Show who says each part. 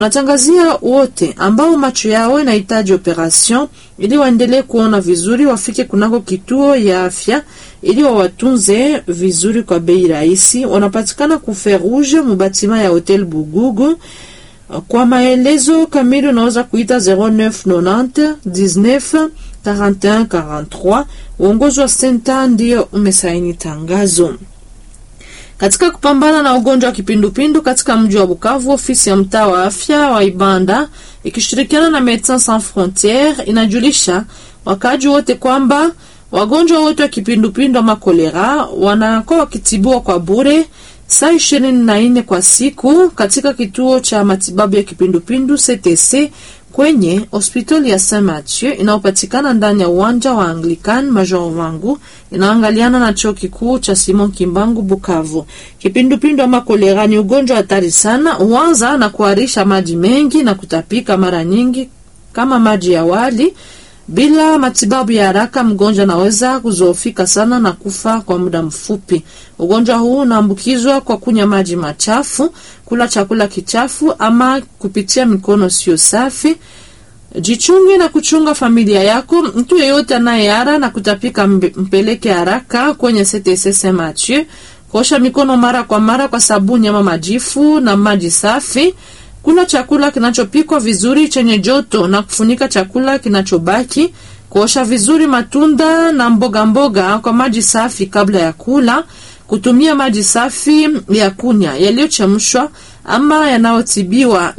Speaker 1: Tunatangazia wote ambao macho yao inahitaji operation ili waendelee kuona vizuri, wafike kunako kituo ya afya ili wawatunze vizuri kwa bei rahisi. Wanapatikana ku Fer Rouge mubatima ya Hotel Bugugu. Kwa maelezo kamili unaweza kuita 0990 19 41 43. Uongozi wa senta ndio umesaini tangazo. Katika kupambana na ugonjwa wa kipindupindu katika mji wa Bukavu, ofisi ya mtaa wa afya wa Ibanda ikishirikiana na Medecins Sans Frontieres inajulisha wakaaji wote kwamba wagonjwa wote wa kipindupindu ama kolera wanakuwa wakitibiwa kwa bure saa ishirini na nne kwa siku katika kituo cha matibabu ya kipindupindu CTC kwenye hospitali ya Saint Mathieu inayopatikana ndani ya uwanja wa Anglican Major Wangu inaangaliana na chuo kikuu cha Simon Kimbangu Bukavu. Kipindupindu ama kolera ni ugonjwa hatari sana, huanza na kuharisha maji mengi na kutapika mara nyingi kama maji ya wali. Bila matibabu ya haraka, mgonjwa anaweza kuzoofika sana na kufa kwa muda mfupi. Ugonjwa huu unaambukizwa kwa kunywa maji machafu, kula chakula kichafu ama kupitia mikono sio safi. Jichunge na kuchunga familia yako. Mtu yeyote anayeara na kutapika mpeleke haraka kwenye CTC Saint Mathieu. Kuosha mikono mara kwa mara kwa sabuni ama majifu na maji safi. Kula chakula kinachopikwa vizuri chenye joto na kufunika chakula kinachobaki. Kuosha vizuri matunda na mboga mboga kwa maji safi kabla ya kula. Kutumia maji safi ya kunywa yaliyochemshwa ama yanayotibiwa